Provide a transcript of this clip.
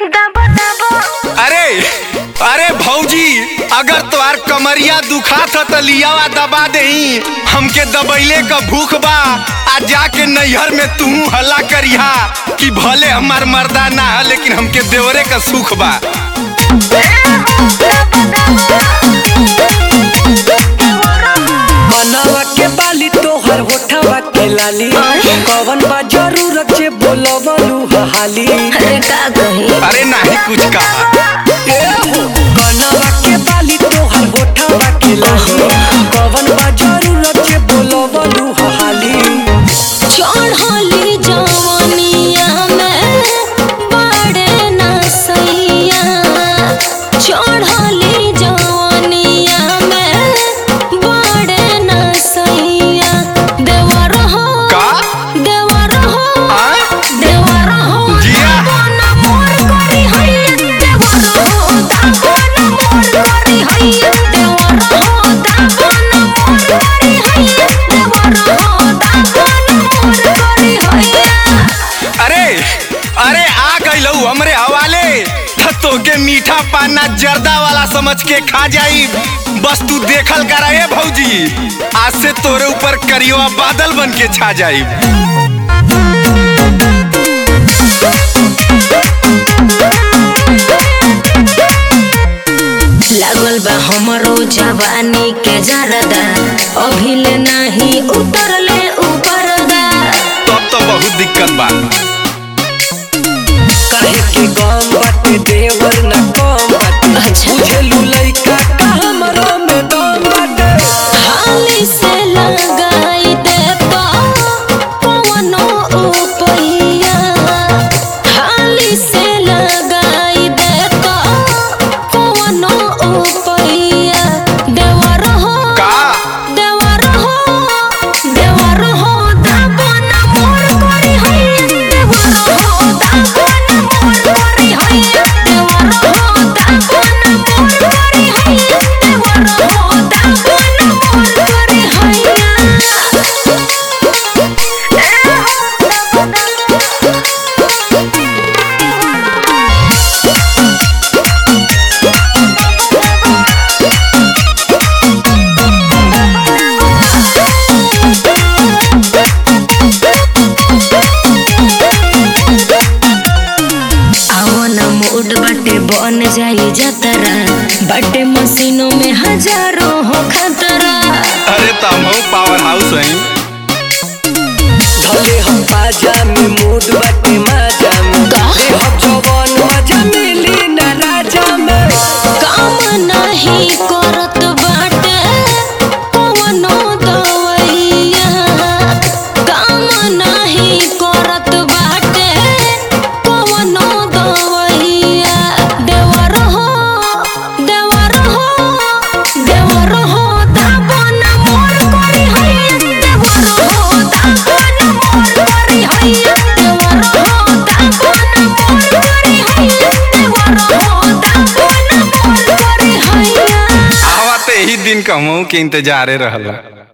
दबो दबो अरे अरे भौजी अगर तोहार कमरिया दुखात ह त लियावा दबा देही हमके दबैले क भूख बा आ जाके नैहर में तू हल्ला करिहा कि भले हमार मर्दा ना है लेकिन हमके देवरे का सुख बा मनवा के बाली तोहर होठवा के लाली कवन बा जरूरत जे बोलवलू हाली अरे का कही अरे नाही कुछ कहा मनवा के बाली तोहर होठवा के लाली कवन बा जरूरत जे बोलवलू हाली चढ़ली जवनिया में बड़े नसैया चढ़ली जवनिया में बड़े नसैया देवर हो का देवर हो आ? देवर हो जिया। दागोना मोर करी हैया देवर हो दागोना मोर करी हैया देवर हो दागोना मोर करी हैया देवर हो दागोना मोर करी हैया अरे अरे आ गइलू हमरे हवाले त तोके मीठा पाना जर्दा वाला समझ के खा जाई बस तू देखल करा ए भौजी आज से तोरे ऊपर करियो बादल बन के छा जाई लागल बा हमरो जवानी के जरदा अभिले नहीं उतरले ऊपर दा तब तो बहुत दिक्कत बा काहे के गम बाटे देवर न कम बाटे अच्छा। बुझेलू लइका का हमरो में दम बाटे हाली से लगाई दे तो पवनो उपैया हाली से लगाई दे तो पवनो उपैया देवर हो का देवर हो देवर हो दागोना मोर करी हैया देवर हो दागोना मोर करी हैया देवर हो दागोना मोर करी हैया देवर हो दागोना मोर करी हैया आवन मूड बाटे बन जाई जतरा बाटे मशीनों में हजारों हो खतरा अरे तम पावर हाउस है धले हम बाजा में मूड बाटे माजा में का? ले हम जवान मजा मिली न राजा में काम नहीं करत बाटे कवनो दवैया काम नहीं करत बाटे कवनो दवैया देवर हो देवर हो देवर हो दागोना मोर करी हैया देवर हो दागोना मोर करी हैया देवर हो दागोना मोर करी हैया देवर हो दागोना मोर करी हैया आवा ते ही दिन कहूँ के इंतजारे रहला